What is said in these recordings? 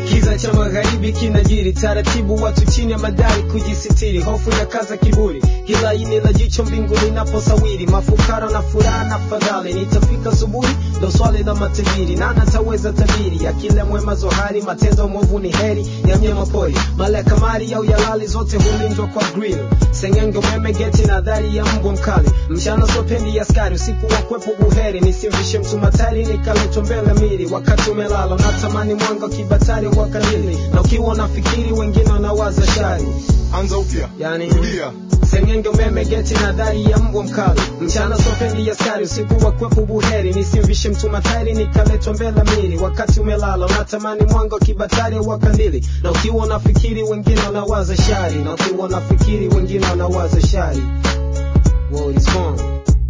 Kiza cha magharibi kinajiri taratibu, watu chini ya madari kujisitiri, hofu ya kaza kiburi, kila ini la jicho mbinguni naposawiri, mafukara na furaha na fadhali, nitafika asubuhi, ndo swali la matajiri, nani ataweza tabiri, akila mwema zohari, matendo mwovu ni heri ya mnyama pori, mala ya kamari au yalali, zote hulindwa kwa grill, sengenge umeme geti na dhari ya mbwa mkali, mchana sopendi askari, usiku wa kwepo buheri, nisimvishe mtu matari, nikaletwa mbele miri, wakati umelala, natamani mwanga kibatari wa kandili, na ukiwa unafikiri wengine wanawaza shari, anza upya yani rudia sengenge umeme geti na dhari ya mbwa mkali mchana sopendi askari usiku wa kwepo buheri nisimvishe mtu matari nikaletwa mbele miri wakati umelala unatamani mwanga wa kibatari wa kandili na ukiwa unafikiri wengine wanawaza shari na ukiwa unafikiri wengine wanawaza shari World is wrong.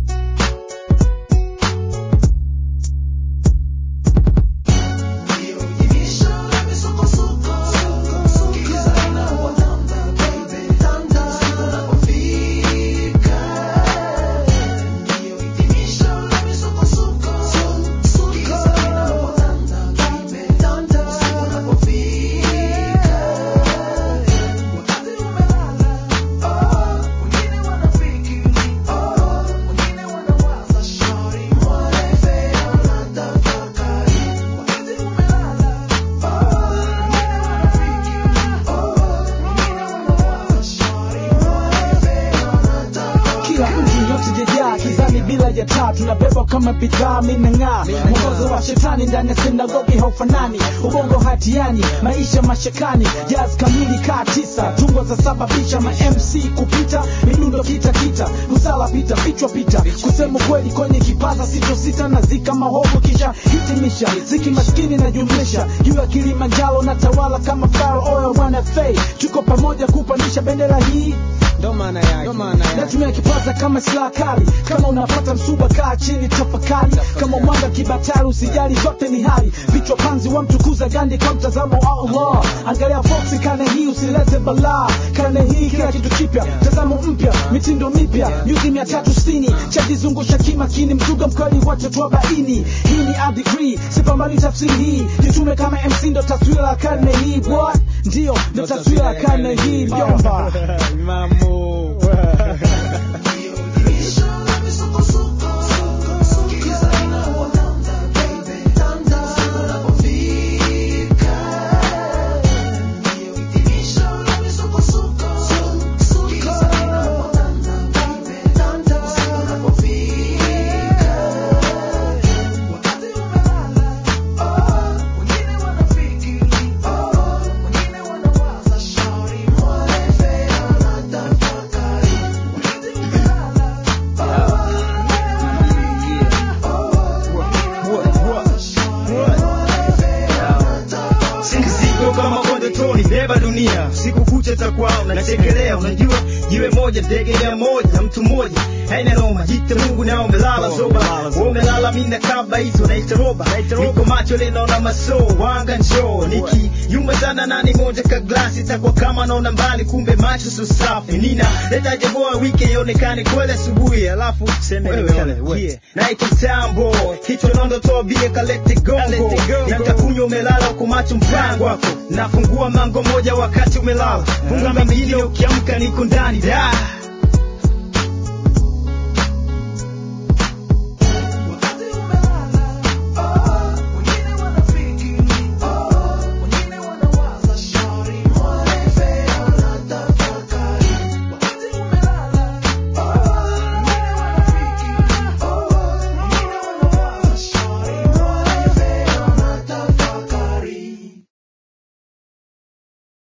kila mtu yote jejaa kizani bila ya taa tunabebwa kama bidhaa minang'aa mwongozo wa shetani ndani ya sinagogi haufanani ubongo hatiani maisha mashakani jaz kamili kaa tisa tungo za sababisha ma mc kupita midundo kita kita usala pita vichwa pita kusema kweli kwenye kipaza sito sita na zika mahovu kisha hitimisha ziki maskini na jumlisha juu ya kilimanjaro na tawala kama faro oil wana fei tuko pamoja kupandisha bendera hii ndo maana yake ndo maana yake natumia kipaza kama silaha kali kama unapata msuba kaa chini tafakari kama mwanga kibatari usijali zote ni hali vichwa panzi wa mtukuza gandi kwa mtazamo wa Allah angalia foksi kane hii usilete balaa kane hii kila kitu kipya mtazamo mpya mitindo mipya nyuzi mia tatu sitini chajizungusha kimakini mzuga mkali watoto wa baini hii ni a degree sipambani tafsiri hii jitume kama MC ndo taswira ya karne hii boy ndio ndo taswira ya karne hii mjomba Singizigo kama konde toni beba dunia siku kucha takwao nachekelea unajua jiwe moja ndege mia moja na mtu mmoja haina noma jite mungu na umelala zoba umelala mina kaba hizo naita roba niko macho linaona maso wanga njoo niki yumba sana nani moja ka glasi takwa kama naona mbali kumbe macho so safi nina leta jaboa wiki ionekane kweli asubuhi alafu seme wewe yeah. naita tambo kichwa nondo toa bia kalete gongo nitakunywa umelala huku macho mpango wako nafungua mango moja wakati umelala funga mengine ukiamka niko ndani da